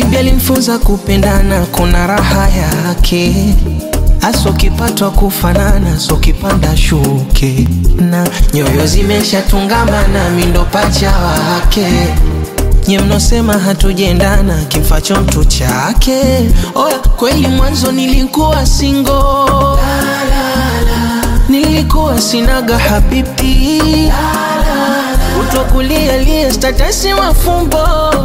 Habibi alimfunza kupendana, kuna raha yake hasa ukipatwa kufanana, so kipanda shuke na nyoyo zimeshatungamana, mindo pacha wake nye mnosema hatujendana, kimfacho mtu chake. Oya, kweli mwanzo nilikuwa singo, nilikuwa sinaga habibi, utokulialia statasi mafumbo,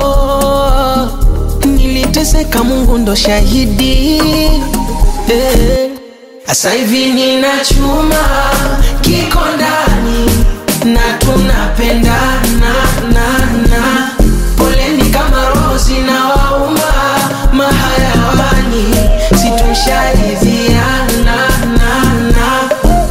niliteseka, Mungu ndo shahidi eh. Asa hivi nina chuma kiko ndani na tunapendana na na poleni kama rozi na wauma mahayawani situsharidhiana na na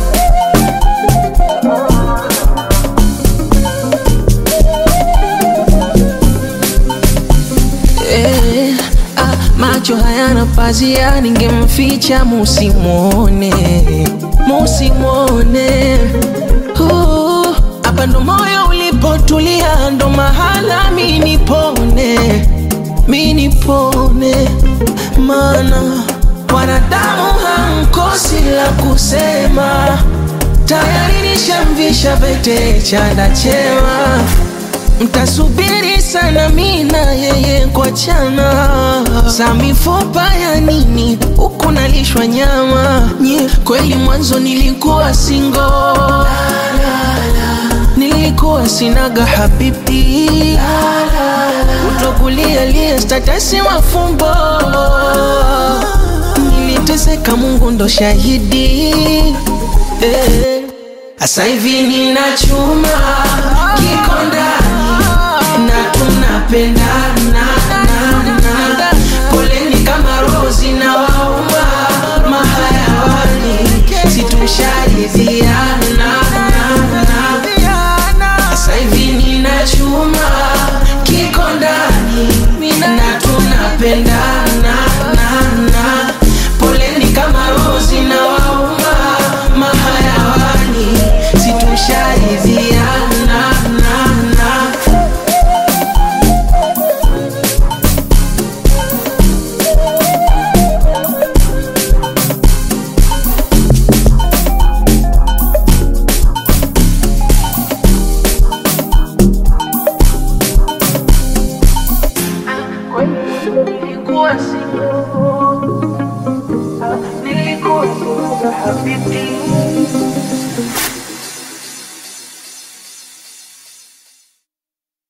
Eh, ah, macho hayana pazia, ningemficha musimwone, musimwone. Uh, Hapa ndo moyo ulipotulia, ndo mahala mi nipone, mi nipone, maana wanadamu hamkosi la kusema, tayari nishamvisha pete chanda chema mtasubiri sana mina yeye kuachana za mifupa ya nini huku nalishwa nyama nye kweli mwanzo nilikuwa singo nilikuwa sinaga habibi utokulialia statasi mafumbo niliteseka mungu ndo shahidi eh. Asa hivi nina chuma kiko ndani na tunapendana na na poleni kama rozi na wauma mahayawani situsharidhiana na na Asa hivi nina chuma kiko ndani na tunapendana na na poleni kama rozi na wauma mahayawani situsharidhiana na na nilikuwa single, nilikuwa single habibi